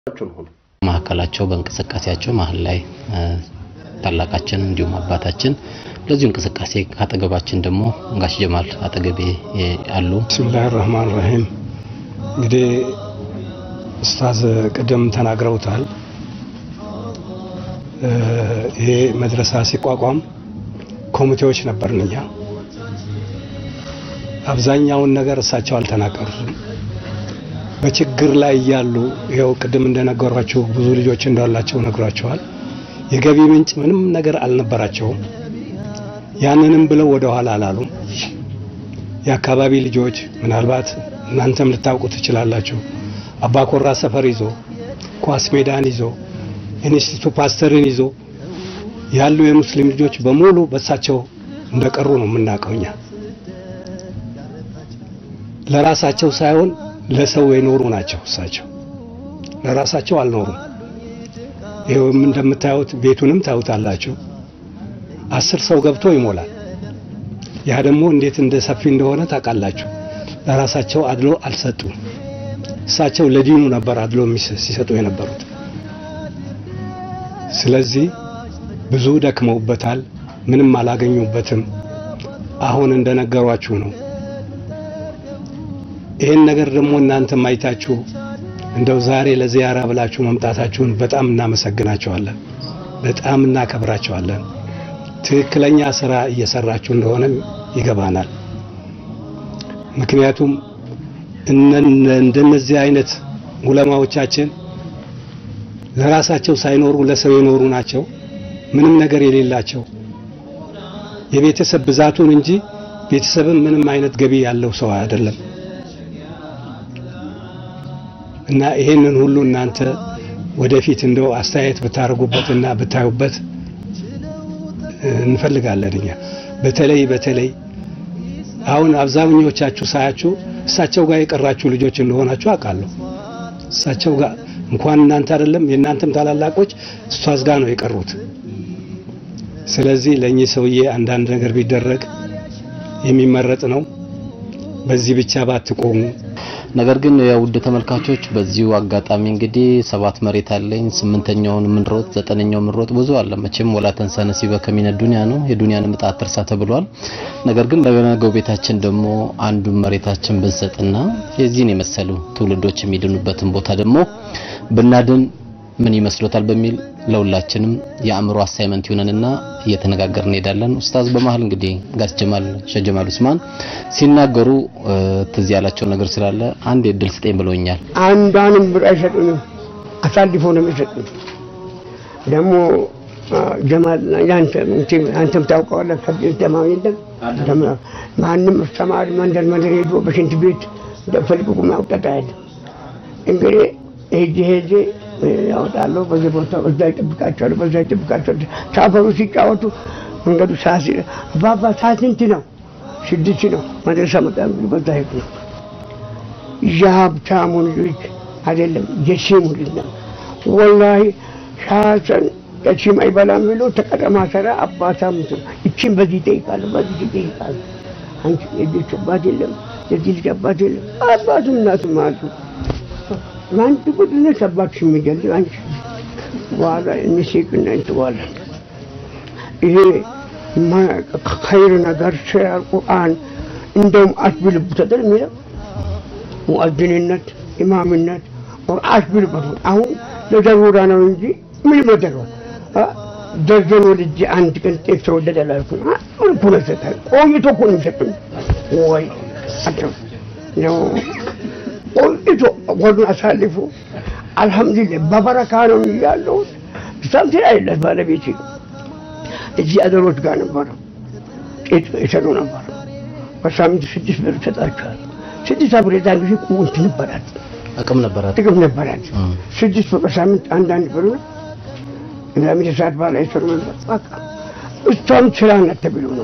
ማዕከላቸው በእንቅስቃሴያቸው መሀል ላይ ታላቃችን እንዲሁም አባታችን ለዚሁ እንቅስቃሴ አጠገባችን ደግሞ ጋሽ ጀማል አጠገቤ አሉ። ብስሚላህ ራህማን ራሂም። እንግዲህ ኡስታዝ ቅድም ተናግረውታል። ይሄ መድረሳ ሲቋቋም ኮሚቴዎች ነበርን እኛ። አብዛኛውን ነገር እሳቸው አልተናገሩትም። በችግር ላይ እያሉ ይኸው ቅድም እንደነገሯቸው ብዙ ልጆች እንዳላቸው ነግሯቸዋል። የገቢ ምንጭ ምንም ነገር አልነበራቸውም። ያንንም ብለው ወደ ኋላ አላሉም። የአካባቢ ልጆች ምናልባት እናንተም ልታውቁ ትችላላችሁ። አባኮራ ሰፈር ይዞ ኳስ ሜዳን ይዞ ኢንስቲቱት ፓስተርን ይዞ ያሉ የሙስሊም ልጆች በሙሉ በሳቸው እንደቀሩ ነው የምናውቀው እኛ። ለራሳቸው ሳይሆን ለሰው የኖሩ ናቸው። እሳቸው ለራሳቸው አልኖሩም። ይኸውም እንደምታዩት ቤቱንም ታዩታላችሁ። አስር ሰው ገብቶ ይሞላል። ያ ደግሞ እንዴት እንደ ሰፊ እንደሆነ ታውቃላችሁ። ለራሳቸው አድሎ አልሰጡም። እሳቸው ለዲኑ ነበር አድሎ ሲሰጡ የነበሩት። ስለዚህ ብዙ ደክመውበታል፣ ምንም አላገኙበትም። አሁን እንደነገሯችሁ ነው። ይህን ነገር ደግሞ እናንተም አይታችሁ እንደው ዛሬ ለዚያራ ብላችሁ መምጣታችሁን በጣም እናመሰግናቸዋለን፣ በጣም እናከብራቸዋለን። ትክክለኛ ስራ እየሰራችሁ እንደሆነም ይገባናል። ምክንያቱም እንደነዚህ አይነት ዑለማዎቻችን ለራሳቸው ሳይኖሩ ለሰው የኖሩ ናቸው። ምንም ነገር የሌላቸው የቤተሰብ ብዛቱን እንጂ ቤተሰብም ምንም አይነት ገቢ ያለው ሰው አይደለም። እና ይሄንን ሁሉ እናንተ ወደፊት እንደው አስተያየት ብታደርጉበትና ብታዩበት እንፈልጋለን። እኛ በተለይ በተለይ አሁን አብዛኞቻችሁ ሳያችሁ እሳቸው ጋር የቀራችሁ ልጆች እንደሆናችሁ አውቃለሁ። እሳቸው ጋር እንኳን እናንተ አይደለም የእናንተም ታላላቆች እሷዝ ጋር ነው የቀሩት። ስለዚህ ለእኚህ ሰውዬ አንዳንድ ነገር ቢደረግ የሚመረጥ ነው። በዚህ ብቻ ባትቆሙ። ነገር ግን የውድ ተመልካቾች በዚሁ አጋጣሚ እንግዲህ ሰባት መሬት አለኝ፣ ስምንተኛውን ምንሮጥ፣ ዘጠነኛው ምንሮጥ ብዙ አለ። መቼም ወላ ተንሳ ነሲበ ከሚነ ዱንያ ነው የዱንያን ዕጣ አትርሳ ተብሏል። ነገር ግን ለነገው ቤታችን ደግሞ አንዱን መሬታችን ብንሰጥና የዚህን የመሰሉ ትውልዶች የሚድኑበትን ቦታ ደግሞ ብናድን ምን ይመስሎታል በሚል ለሁላችንም የአእምሮ አሳይመንት ይሆነንና እየተነጋገርን እንሄዳለን። ኡስታዝ በመሀል እንግዲህ ጋሽ ጀማል ሸህ ጀማል ኡስማን ሲናገሩ ትዝ ያላቸው ነገር ስላለ አንድ የድል ስጠኝ ብለውኛል። አንዷንም ብር አይሰጡንም፣ አሳልፎ ነው የሚሰጡን። ደግሞ ጀማል አንተም ታውቀዋለህ። ከቤት ደማ የለም ማንም ተማሪ መንደር መንደር ሄዶ በሽንት ቤት ፈልቅቁ ማውጣት ያለ እንግዲህ ሄጄ ሄጄ ያወጣለሁ በዚህ ቦታ በዛ ይጠብቃቸዋል፣ በዛ ይጠብቃቸዋል። ሳፈሩ ሲጫወቱ መንገዱ ሰዓት አባባ ሰዓት ስንት ነው? ስድስት ነው። መድረሳ መጣ እንግዲህ በዛ ሄዱ ነው። የሀብታሙ ልጆች አይደለም የሲሙ ልጅ ነው። ወላሂ ሻሰን የሲም አይበላም ብሎ ተቀጠማ ሰራ አባታም እቺን በዚህ ይጠይቃሉ፣ በዚህ ይጠይቃሉ። አንቺ የልጅ አባት የለም፣ የዚህ ልጅ አባት የለም። አባቱም እናቱም አሉ አንድ ቁጥነት አባትሽ የሚገል አንቺ በኋላ እንሲቅና እንትዋለን። ይሄ ኸይር ነገር ሸር ቁርአን እንደውም አትብልቡ ተደር የሚለው ሙአዝንነት ኢማምነት ቁርአን አትብልበት። አሁን ለደሩራ ነው እንጂ ምን መደረ ደርዘን ወልጄ አንድ ቀን ጤፍ ተወደደ ላልኩ ምን ኩነ ሰጣል ቆይቶ እኮ ነው የሚሰጡኝ ወይ ነው ቆይቶ ወዱን አሳልፎ አልሐምዱሊላህ በበረካ ነው ያለሁት። ሳምት አይለት ባለቤቴ እዚህ አገሮች ጋር ነበረ ቄጥ የሰሩ ነበረ። በሳምንት ስድስት ብር ሰጣቸዋል። ስድስት ብር የዛን ጊዜ ቁንት ነበራት፣ አቅም ነበራት፣ ጥቅም ነበራት። ስድስት ብር በሳምንት አንዳንድ ብር ነው። እግዚአብሔር ሰዓት ባላ የሰሩ ነበር። በቃ እሷም ስራ ናት ተብሎ ነው።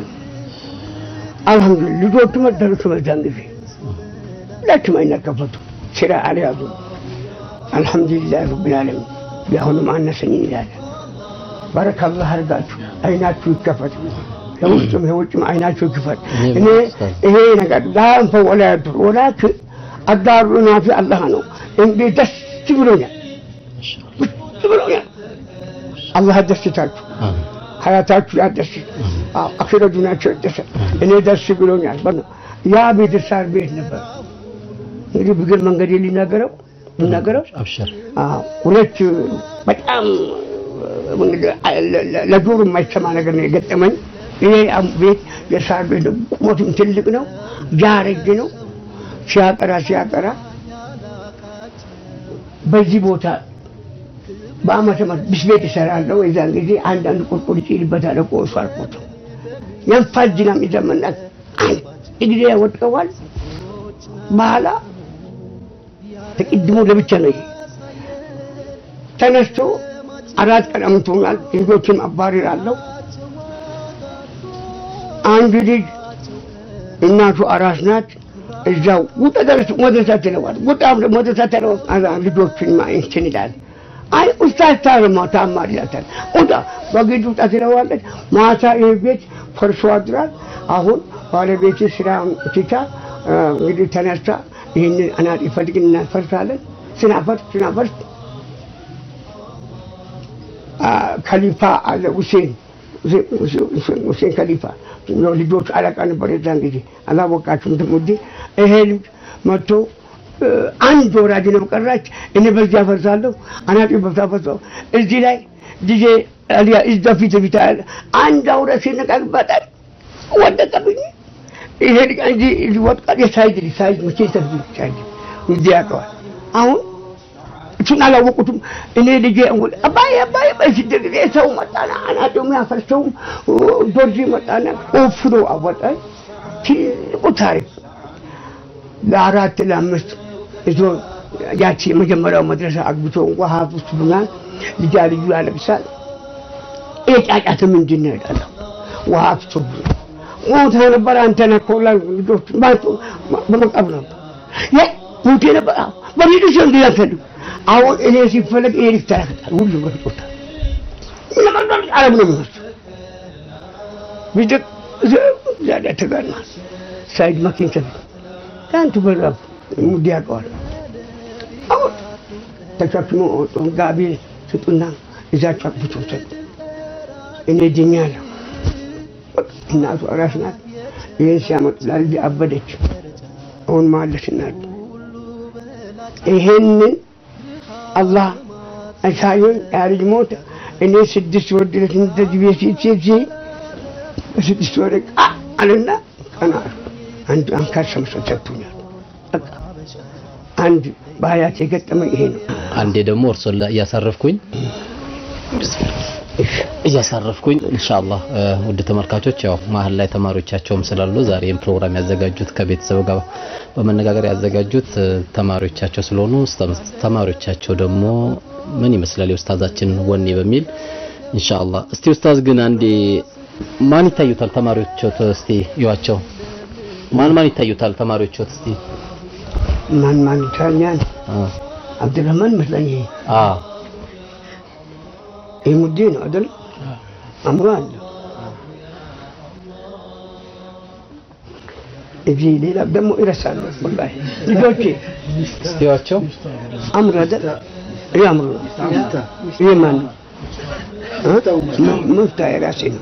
አልሐምዱሊላህ ልጆቹ መደረሱ በዛን ጊዜ ሁላችሁም አይናከፈቱ ስራ አልያዙ። አልሐምዱሊላህ ረብል ዓለሚን የአሁኑም አነሰኝ ይላል። ባረከ አላህ አድርጋችሁ አይናችሁ ይከፈት፣ የውስጡም የውጭም አይናችሁ ይክፈት። እኔ ይሄ ነገር ላንፈ ወላ ያዱር ወላኪን አዳሩና ፊ አላህ ነው። እንዴ ደስ ብሎኛል። ቁጭ ብሎኛል። አላህ ያስደስታችሁ፣ አሜን። ሀያታችሁ ያደስ፣ አኺረ ዱንያቸው ያደሰ። እኔ ደስ ብሎኛል። በ- ያ ቤት ሳር ቤት ነበር። እንግዲህ ብግር መንገድ ሊናገረው ሊናገረው አብሽር አዎ፣ ሁለት በጣም እንግዲህ ለ- ለ- ለጆሮ የማይሰማ ነገር ነው የገጠመኝ። ይሄ አም- ቤት የሳር ቤት ነው። ቁመቱም ትልቅ ነው፣ ያረጅ ነው። ሲያጠራ ሲያጠራ በዚህ ቦታ በአመተ ምህረት ብስቤት እሰራለሁ። የዛን ጊዜ አንዳንድ ቁርቁር ይጭልበታል እኮ እሱ አልቆት የንፋስ ዝናብ ይዘመናል። አንድ ጊዜ ያወጥቀዋል። በኋላ ተቅድሞ ለብቻ ነው ይሄ ተነስቶ አራት ቀን አምቶናል። ልጆችን አባሪራለሁ። አንድ ልጅ እናቱ አራስ ናት። እዛው ውጣ ደረስ መድረሳ ትለዋል። ውጣ መድረሳ ትለዋል። ልጆችን እንትን ይላል። አይ ኡስታዝ ታርማ ታማር ይላታል። ውጣ በግድ ውጣ ትለዋለች። ማታ ይህ ቤት ፈርሶ አድሯል። አሁን ባለቤት ስራ ትታ እ፣ እንግዲህ ተነስታ ይህንን አናጢ ፈልግን እናፈርሳለን። ስናፈርስ ስናፈርስ አ፣ ከሊፋ አለ ሁሴን ሁሴን ከሊፋ ልጆች አለቃ ነበር የዛን ጊዜ አላወቃችሁም ትሙዲ ይሄ ልጅ መጥቶ እ፣ አንድ ወራጅ ነው ቀራች እኔ በዚያ ፈርሳለሁ አናጢ በዛ ፈርሰው እዚህ ላይ ጊዜ አሊያ እዛ ፊት ፊት አለ አንድ አውረ ሲነቃቅበታል ወደቀብኝ ይሄ ልጅ እንጂ ወጥቃል የሳይድ ልጅ ሳይድ መቼ ተብሎ ሳይድ እንዲህ ያውቀዋል አሁን እሱን አላወቁትም። እኔ ልጄ እንጉል አባይ አባይ በስድ ጊዜ ሰው መጣና አናዶም ያፈርሰውም ዶርዚ መጣና ቆፍሮ አወጣኝ። ትልቁ ታሪክ ለአራት ለአምስት እዞ ያቺ የመጀመሪያው መድረሳ አግብቶ እንኳ ሀብት ብናል ልጃ ልዩ ያለቅሳል። ይሄ ጫጫት ምንድን ነው እላለሁ። ውሃ አፍሶብኝ ሞተ ነበር አንተ ነህ እኮ ላይ ልጆች ማቶ በመቃብር ነበር ያ ሞቴ ነበር አዎ በሚሉ ሰው እንዲህ ያፈልግ አሁን እኔ ሲፈለግ ይሄ ልጅ ተረክታል ሁሉም በፍጦታል ለቀልዷል አረብ ነው የሚመስለው ቢድቅ ዛዳ ተጋድማል ሳይድ መኪን ሰፊ ከአንቱ በራፍ ሙዲ ያውቀዋል አሁን ተሸክሞ ወጡን ጋቢ ስጡና እዛቸው አቅብቶ ሰጡ እኔ ድኛለሁ በቃ እናቱ አራስ ናት ይህን ሲያመጡ ላልጅ አበደች አሁን ማለች እናት ይሄንን አላህ አሳዩን ያ ልጅ ሞተ እኔ ስድስት ወር ድረስ እንደዚህ ቤት ሴት ሴት ሴ በስድስት ወር ቃ አለና ቀና አልኩ። አንድ አንካር ሸምሶ ሰጥቶኛል በቃ አንድ በሀያት የገጠመኝ ይሄ ነው አንዴ ደግሞ እርሶን ላይ እያሳረፍኩኝ እያሳረፍኩኝ ኢንሻአላህ እ፣ ውድ ተመልካቾች ያው መሀል ላይ ተማሪዎቻቸውም ስላሉ ዛሬ ይህን ፕሮግራም ያዘጋጁት ከቤተሰብ ጋር በመነጋገር ያዘጋጁት እ፣ ተማሪዎቻቸው ስለሆኑ ስተ- ተማሪዎቻቸው ደግሞ ምን ይመስላል የኡስታዛችን ወኔ በሚል ኢንሻአላህ እስቲ ኡስታዝ ግን አንዴ ማን ይታዩታል ተማሪዎችዎት እስቲ ይዋቸው ማን ማን ይታዩታል ተማሪዎችዎት እስቲ ማን ማን ይታኛል አ አብዱረህማን መስለኝ ይሄ አ ይህ ሙዴ ነው አይደል አምሮ አለ እዚህ ሌላ ደግሞ ይረሳሉ ወላሂ ልጆቼ እስቲ ይዋቸው አምሮ አይደል ይህ አምሮ ነው ይህ ማን ነው እ? መፍታ የራሴ ነው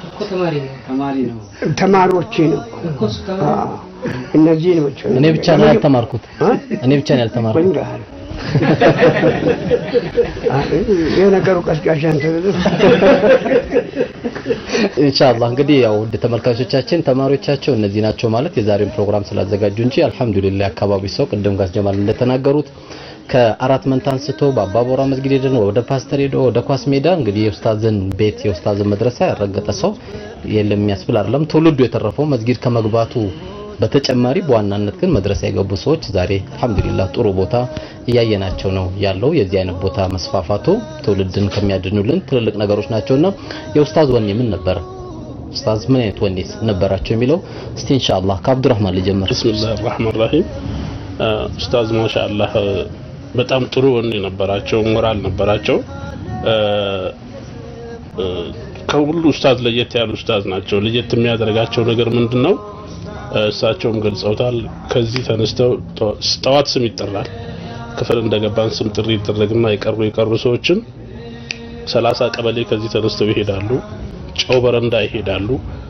ተማሪዎቼ ነው አዎ። እነዚህ ናቸው እኔ ብቻ ነው ያልተማርኩት እ? እኔ ብቻ ነው ያልተማርኩት ወንድሃል የነገሩ ቀስቃሽ አንተ ኢንሻአላህ እንግዲህ ያው ውድ ተመልካቾቻችን ተማሪዎቻቸው እነዚህ ናቸው ማለት የዛሬውን ፕሮግራም ስላዘጋጁ እንጂ አልሐምዱሊላህ አካባቢ ሰው ቅድም ጋር ጀማል እንደተናገሩት ከአራት መንታ አንስቶ በአባቦራ መስጊድ ሄደን ወደ ፓስተር ሄዶ ወደ ኳስ ሜዳ እንግዲህ የኡስታዝን ቤት የኡስታዝን መድረሳ ያረገጠ ሰው የለም የሚያስብል አይደለም። ትውልዱ የተረፈው መስጊድ ከመግባቱ በተጨማሪ በዋናነት ግን መድረሳ የገቡ ሰዎች ዛሬ አልሐምዱሊላህ ጥሩ ቦታ እያየናቸው ነው ያለው። የዚህ አይነት ቦታ መስፋፋቱ ትውልድን ከሚያድኑልን ትልልቅ ነገሮች ናቸውና የኡስታዝ ወኔ ምን ነበረ? ኡስታዝ ምን አይነት ወኔስ ነበራቸው የሚለው እስቲ ኢንሻአላህ ከአብዱራህማን ልጀምር። ብስሚላህ ራህማን ራሂም ኡስታዝ ማሻአላህ በጣም ጥሩ ወኔ ነበራቸው፣ ሞራል ነበራቸው። እ፣ እ፣ ከሁሉ ኡስታዝ ለየት ያሉ ኡስታዝ ናቸው። ለየት የሚያደርጋቸው ነገር ምንድን ነው? እ፣ እሳቸውም ገልጸውታል። ከዚህ ተነስተው ጠዋት ስም ይጠራል። ክፍል እንደገባን ስም ጥሪ ይደረግና የቀሩ የቀሩ ሰዎችን ሰላሳ ቀበሌ ከዚህ ተነስተው ይሄዳሉ። ጨው በረንዳ ይሄዳሉ።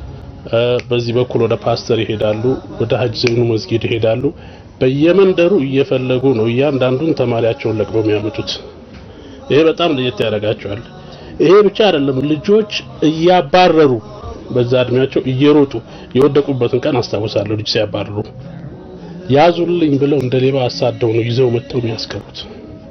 በዚህ በኩል ወደ ፓስተር ይሄዳሉ። ወደ ሀጅ ዘይኑ መስጊድ ይሄዳሉ። በየመንደሩ እየፈለጉ ነው እያንዳንዱን ተማሪያቸውን ለቅመው የሚያመጡት። ይሄ በጣም ለየት ያደርጋቸዋል። ይሄ ብቻ አይደለም፣ ልጆች እያባረሩ በዛ እድሜያቸው እየሮጡ የወደቁበትን ቀን አስታውሳለሁ። ልጅ ሲያባረሩ ያዙልኝ ብለው እንደ ሌባ አሳደው ነው ይዘው መጥተው የሚያስቀሩት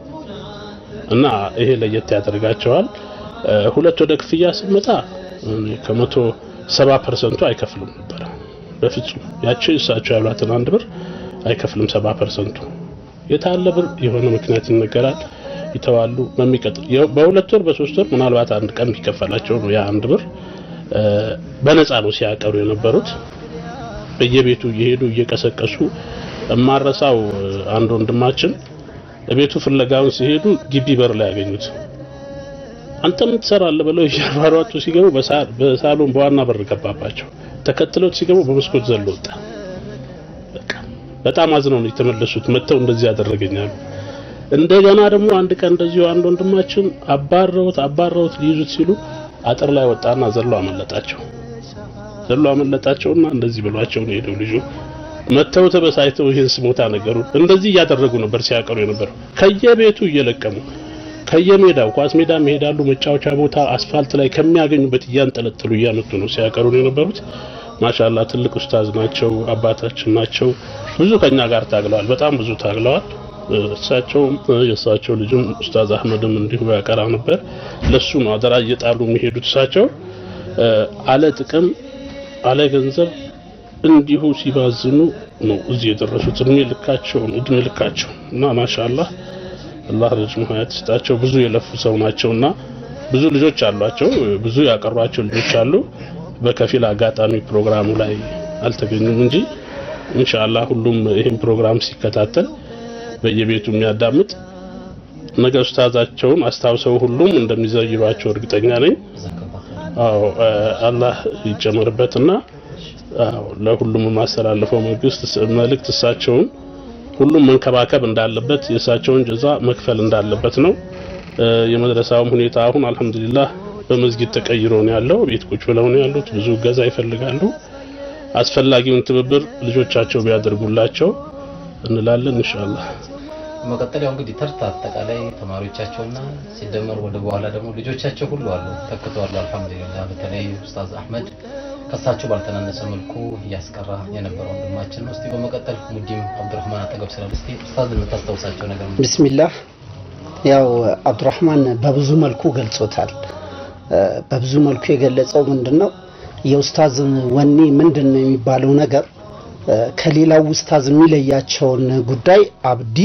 እና ይሄ ለየት ያደርጋቸዋል። ሁለት ወደ ክፍያ ስመጣ ከመቶ ሰባ ፐርሰንቱ አይከፍልም ነበር በፍጹም ያቺ እሳቸው ያሏትን አንድ ብር አይከፍልም። ሰባ ፐርሰንቱ የታለ ብር የሆነ ምክንያት ይነገራል፣ ይተዋሉ። በሚቀጥል በሁለት ወር በሶስት ወር ምናልባት አንድ ቀን የሚከፈላቸው ነው ያ አንድ ብር በነፃ ነው ሲያቀሩ የነበሩት። በየቤቱ እየሄዱ እየቀሰቀሱ እማረሳው አንድ ወንድማችን ቤቱ ፍለጋውን ሲሄዱ ግቢ በር ላይ ያገኙት። አንተ ምን ትሰራለህ ብለው እያሯሯጡ ሲገቡ በሳሎን በዋና በር ገባባቸው። ተከትለው ሲገቡ በመስኮት ዘሎ ወጣ። በቃ በጣም አዝነው ነው የተመለሱት። መጥተው እንደዚህ ያደረገኛሉ። እንደገና ደግሞ አንድ ቀን እንደዚሁ አንድ ወንድማችን አባረውት አባረውት ሊይዙት ሲሉ አጥር ላይ ወጣና ዘሎ አመለጣቸው። ዘሎ አመለጣቸውና እንደዚህ ብሏቸው ነው ሄደው ልጁ መተው ተበሳይተው ይህን ስሞታ ነገሩ። እንደዚህ እያደረጉ ነበር ሲያቀሩ የነበረው ከየቤቱ እየለቀሙ ከየሜዳው ኳስ ሜዳ ይሄዳሉ። መጫወቻ ቦታ አስፋልት ላይ ከሚያገኙበት እያንጠለጠሉ እያመጡ ነው ሲያቀሩ ነው የነበሩት። ማሻላ ትልቅ ኡስታዝ ናቸው፣ አባታችን ናቸው። ብዙ ከኛ ጋር ታግለዋል፣ በጣም ብዙ ታግለዋል። እሳቸውም የእሳቸው ልጅም ኡስታዝ አህመድም እንዲሁ ያቀራ ነበር። ለሱ ነው አደራ እየጣሉ የሚሄዱት። እሳቸው አለ ጥቅም አለ ገንዘብ እንዲሁ ሲባዝኑ ነው እዚህ የደረሱት። እድሜ ልካቸውን እድሜ ልካቸው እና ማሻአላህ አላህ ረጅም ሀያት ይስጣቸው። ብዙ የለፉ ሰው ናቸውና ብዙ ልጆች አሏቸው። ብዙ ያቀሯቸው ልጆች አሉ። በከፊል አጋጣሚ ፕሮግራሙ ላይ አልተገኙም እንጂ ኢንሻአላህ ሁሉም ይህን ፕሮግራም ሲከታተል በየቤቱ የሚያዳምጥ ነገ ኡስታዛቸውን አስታውሰው ሁሉም እንደሚዘይሯቸው እርግጠኛ ነኝ። አዎ አላህ ይጨመርበትና አዎ ለሁሉም የማስተላልፈው መንግስት መልእክት እሳቸውን ሁሉም መንከባከብ እንዳለበት የእሳቸውን ጀዛ መክፈል እንዳለበት ነው። የመድረሳውም ሁኔታ አሁን አልሐምዱሊላህ በመስጊድ ተቀይሮ ነው ያለው። ቤት ቁጭ ብለው ነው ያሉት። ብዙ እገዛ ይፈልጋሉ። አስፈላጊውን ትብብር ልጆቻቸው ቢያደርጉላቸው እንላለን ኢንሻአላህ። መቀጠል ያው እንግዲህ ተርታ አጠቃላይ ተማሪዎቻቸውና ሲደመር ወደ በኋላ ደግሞ ልጆቻቸው ሁሉ አሉ ተክተዋል። አልሐምዱሊላህ በተለይ ኡስታዝ አህመድ ከሳቸው ባልተናነሰ መልኩ እያስቀራ የነበረው ወንድማችን ነው። እስቲ በመቀጠል ሙዲም አብዱራህማን አጠገብ ስላለ እስቲ ኡስታዝ የምታስታውሳቸው ነገር ነው? ቢስሚላህ ያው አብዱራህማን በብዙ መልኩ ገልጾታል። በብዙ መልኩ የገለጸው ምንድነው የኡስታዝ ወኔ ምንድን ነው የሚባለው ነገር ከሌላው ኡስታዝ የሚለያቸውን ጉዳይ አብዲ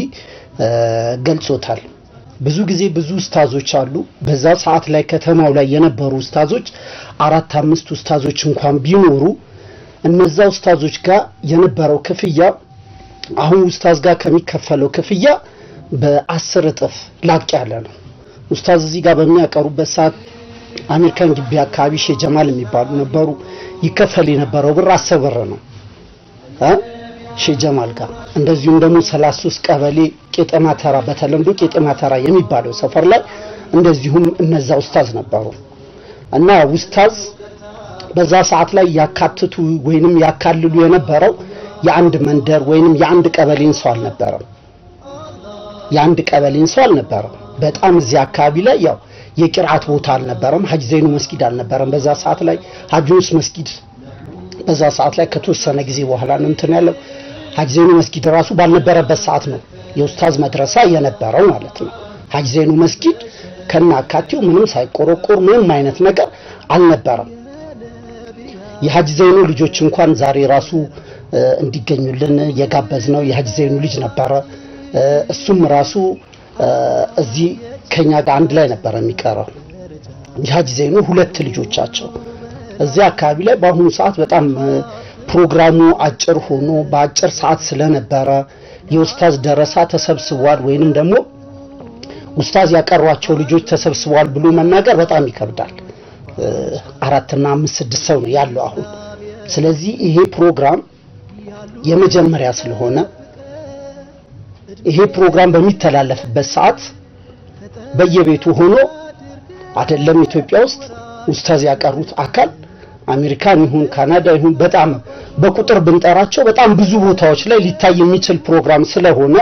ገልጾታል። ብዙ ጊዜ ብዙ ኡስታዞች አሉ። በዛ ሰዓት ላይ ከተማው ላይ የነበሩ ኡስታዞች አራት አምስት ኡስታዞች እንኳን ቢኖሩ እነዛ ኡስታዞች ጋር የነበረው ክፍያ አሁን ኡስታዝ ጋር ከሚከፈለው ክፍያ በአስር እጥፍ ላቅ ያለ ነው። ኡስታዝ እዚህ ጋር በሚያቀሩበት ሰዓት አሜሪካን ግቢ አካባቢ ሼህ ጀማል የሚባሉ ነበሩ። ይከፈል የነበረው ብር አስር ብር ነው ሼህ ጀማል ጋር። እንደዚሁም ደግሞ 33 ቀበሌ ቄጠማ ተራ በተለምዶ ቄጠማ ተራ የሚባለው ሰፈር ላይ እንደዚሁም እነዛ ኡስታዝ ነበሩ እና ኡስታዝ በዛ ሰዓት ላይ ያካትቱ ወይንም ያካልሉ የነበረው የአንድ መንደር ወይንም የአንድ ቀበሌን ሰው አልነበረም። የአንድ ቀበሌን ሰው አልነበረም። በጣም እዚህ አካባቢ ላይ ያው የቂርአት ቦታ አልነበረም። ሀጅ ዘይኑ መስጊድ አልነበረም። በዛ ሰዓት ላይ ሀጅ ዩኑስ መስጊድ በዛ ሰዓት ላይ ከተወሰነ ጊዜ በኋላ ነው እንትን ያለው። ሀጅ ዘይኑ መስጊድ ራሱ ባልነበረበት ሰዓት ነው የኡስታዝ መድረሳ የነበረው ማለት ነው። ሀጅ ዘይኑ መስጊድ ከና አካቴው ምንም ሳይቆረቆር ምንም አይነት ነገር አልነበረም። የሀጅ ዘይኑ ልጆች እንኳን ዛሬ ራሱ እንዲገኙልን የጋበዝ ነው የሀጅ ዘይኑ ልጅ ነበረ። እሱም ራሱ እዚህ ከኛ ጋር አንድ ላይ ነበረ የሚቀረው። የሀጅ ዘይኑ ሁለት ልጆቻቸው እዚህ አካባቢ ላይ በአሁኑ ሰዓት በጣም ፕሮግራሙ አጭር ሆኖ በአጭር ሰዓት ስለነበረ የኡስታዝ ደረሳ ተሰብስቧል ወይንም ደግሞ ኡስታዝ ያቀሯቸው ልጆች ተሰብስበዋል ብሎ መናገር በጣም ይከብዳል። አራትና አምስት ስድስት ሰው ነው ያለው አሁን። ስለዚህ ይሄ ፕሮግራም የመጀመሪያ ስለሆነ ይሄ ፕሮግራም በሚተላለፍበት ሰዓት በየቤቱ ሆኖ አይደለም ኢትዮጵያ ውስጥ ኡስታዝ ያቀሩት አካል አሜሪካን ይሁን ካናዳ ይሁን በጣም በቁጥር ብንጠራቸው በጣም ብዙ ቦታዎች ላይ ሊታይ የሚችል ፕሮግራም ስለሆነ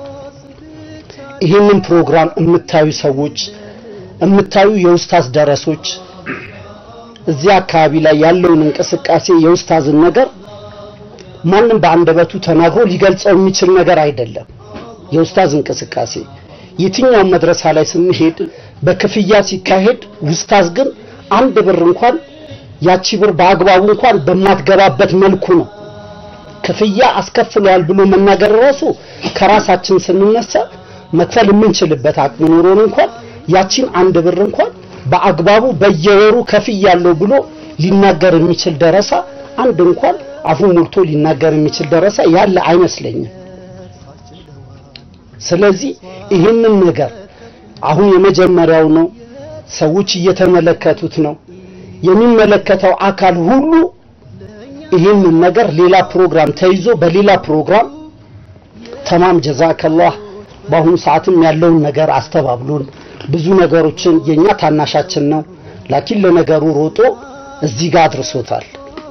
ይህንን ፕሮግራም የምታዩ ሰዎች የምታዩ የኡስታዝ ደረሶች እዚህ አካባቢ ላይ ያለውን እንቅስቃሴ የኡስታዝን ነገር ማንም በአንደበቱ ተናግሮ ሊገልጸው የሚችል ነገር አይደለም። የኡስታዝ እንቅስቃሴ የትኛውም መድረሳ ላይ ስንሄድ በክፍያ ሲካሄድ ኡስታዝ ግን አንድ ብር እንኳን ያቺ ብር በአግባቡ እንኳን በማትገባበት መልኩ ነው ክፍያ አስከፍለዋል ብሎ መናገር ራሱ ከራሳችን ስንነሳ መክፈል የምንችልበት አቅም ኖሮን እንኳን ያቺን አንድ ብር እንኳን በአግባቡ በየወሩ ከፍያለሁ ብሎ ሊናገር የሚችል ደረሳ አንድ እንኳን አፉን ሞልቶ ሊናገር የሚችል ደረሳ ያለ አይመስለኝም። ስለዚህ ይህንን ነገር አሁን የመጀመሪያው ነው። ሰዎች እየተመለከቱት ነው። የሚመለከተው አካል ሁሉ ይህንን ነገር ሌላ ፕሮግራም ተይዞ በሌላ ፕሮግራም ተማም ጀዛከላህ በአሁኑ ሰዓትም ያለውን ነገር አስተባብሎን ብዙ ነገሮችን የኛ ታናሻችን ነው ላኪን ለነገሩ ሮጦ እዚህ ጋር አድርሶታል።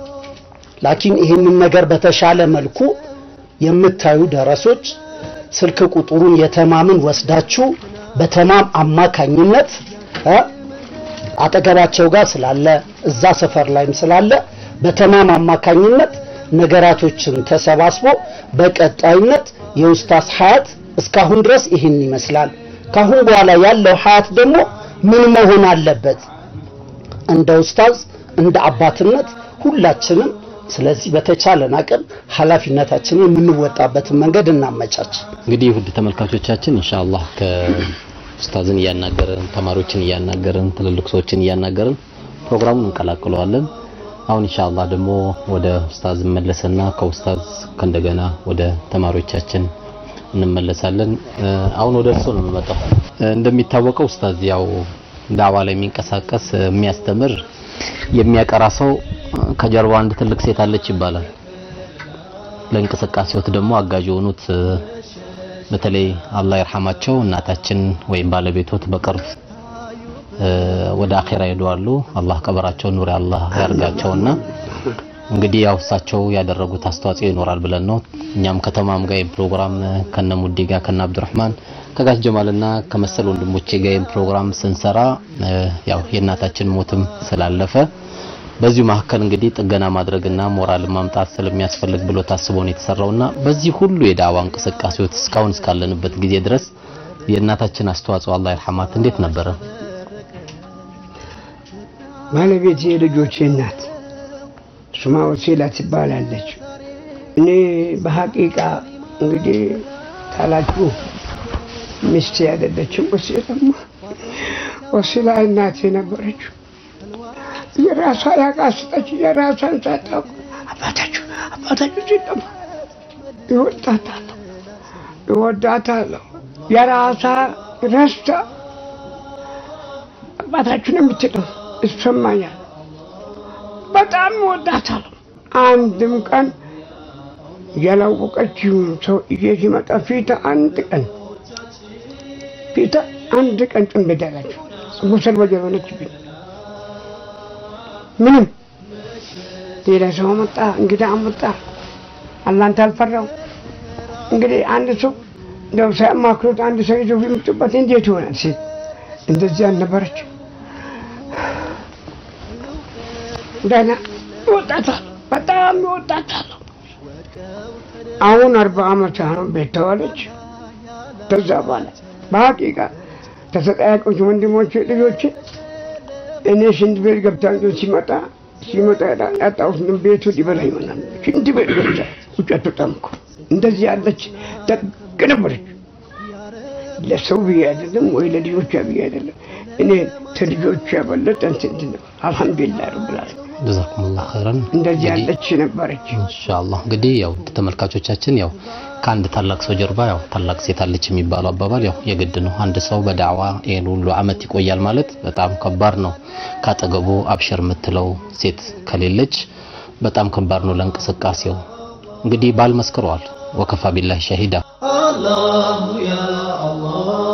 ላኪን ይህንን ነገር በተሻለ መልኩ የምታዩ ደረሶች ስልክ ቁጥሩን የተማምን ወስዳችሁ በተማም አማካኝነት እ አጠገባቸው ጋር ስላለ እዛ ሰፈር ላይም ስላለ በተማም አማካኝነት ነገራቶችን ተሰባስቦ በቀጣይነት የኡስታዝ ሀያት እስካሁን ድረስ ይህን ይመስላል። ካሁን በኋላ ያለው ሀያት ደግሞ ምን መሆን አለበት? እንደ ኡስታዝ እንደ አባትነት ሁላችንም ስለዚህ በተቻለን አቅም ኃላፊነታችንን የምንወጣበትን መንገድ እናመቻች። እንግዲህ ውድ ተመልካቾቻችን ኢንሻአላህ ከኡስታዝን እያናገርን ተማሪዎችን እያናገርን ትልልቅ ሰዎችን እያናገርን ፕሮግራሙን እንቀላቅለዋለን። አሁን ኢንሻአላህ ደግሞ ወደ ኡስታዝ መለሰና ከኡስታዝ ከእንደገና ወደ ተማሪዎቻችን እንመለሳለን። አሁን ወደ እርሱ ነው የምመጣው። እንደሚታወቀው ኡስታዝ ያው ዳዋ ላይ የሚንቀሳቀስ የሚያስተምር የሚያቀራ ሰው ከጀርባ አንድ ትልቅ ሴት አለች ይባላል። ለእንቅስቃሴዎት ደግሞ አጋዥ የሆኑት በተለይ አላህ ይርሐማቸው እናታችን ወይም ባለቤቶት በቅርብ ወደ አኼራ ሄደዋሉ። አላህ ቀበራቸውን ኑር አላህ ያርጋቸውና እንግዲህ ያው እሳቸው ያደረጉት አስተዋጽኦ ይኖራል ብለን ነው እኛም ከተማም ጋር ፕሮግራም ከነ ሙዲ ጋር ከነ አብዱራህማን ከጋሽ ጀማልና ከመሰል ወንድሞቼ ጋር ፕሮግራም ስንሰራ ያው የእናታችን ሞትም ስላለፈ በዚሁ መካከል እንግዲህ ጥገና ማድረግና ሞራል ማምጣት ስለሚያስፈልግ ብሎ ታስቦ ነው የተሰራውና በዚህ ሁሉ የዳዋ እንቅስቃሴዎች እስካሁን እስካለንበት ጊዜ ድረስ የእናታችን አስተዋጽኦ አላህ ይርሐማት እንዴት ነበረ? ባለቤት የልጆቼ እናት ስሟ ወሲላ ትባላለች። እኔ በሐቂቃ እንግዲህ ታላችሁ ሚስቴ አይደለችም። ወሲላማ ወሲላ እናቴ ነበረችው። የራሷ ያቃስጠች የራሷን ሳታውቅ አባታችሁ አባታችሁ ሲጠማ ይወዳታለሁ ይወዳታለሁ የራሷ ረስታ አባታችሁን የምትለው ይሰማኛል። በጣም ይወዳታለሁ። አንድም ቀን ያላወቀችውን ሰው ይዤ ሲመጣ ፊት አንድ ቀን ፊት አንድ ቀን ጥንብድ ያላችሁ ጉሰል በጀር ሆነችብኝ። ምንም ሌላ ሰው መጣ፣ እንግዳ መጣ፣ አላንተ አልፈራው። እንግዲህ አንድ ሰው እንደው ሳያማክሩት አንድ ሰው ይዞ ቢመጡበት እንዴት ይሆናል? ሴት እንደዚህ አልነበረች። ደህና ይወጣታል፣ በጣም ይወጣታል። አሁን አርባ ዓመት ነው ቤት ተዋለች። ከዛ በኋላ በሀቂቃ ተሰቃያቆች ወንድሞች ልጆች እኔ ሽንት ቤት ገብታ ሲመጣ ሲመጣ ያጣሁት ቤቱ ሊበላ ይሆናል። ሽንት ቤት ገብታ ውጨቱ ጠምኩ። እንደዚህ ያለች ደግ ነበረች። ለሰው ብዬ አይደለም ወይ ለልጆቿ ብዬ አይደለም። እኔ ከልጆቿ ያበለጠ እንትን ነው። አልሐምዱሊላህ ረብል ዓለሚን ጀዛኩሙላህ ኸይረን። እንደዚህ ያለች ነበረች። ኢንሻአላህ እንግዲህ ያው ተመልካቾቻችን ያው ከአንድ ታላቅ ሰው ጀርባ ያው ታላቅ ሴት አለች የሚባለው አባባል ያው የግድ ነው። አንድ ሰው በዳዕዋ ይሄን ሁሉ አመት ይቆያል ማለት በጣም ከባድ ነው። ካጠገቡ አብሸር የምትለው ሴት ከሌለች በጣም ከባድ ነው ለእንቅስቃሴው። እንግዲህ ባል መስክረዋል። ወከፋ ቢላህ ሸሂዳ الله يا الله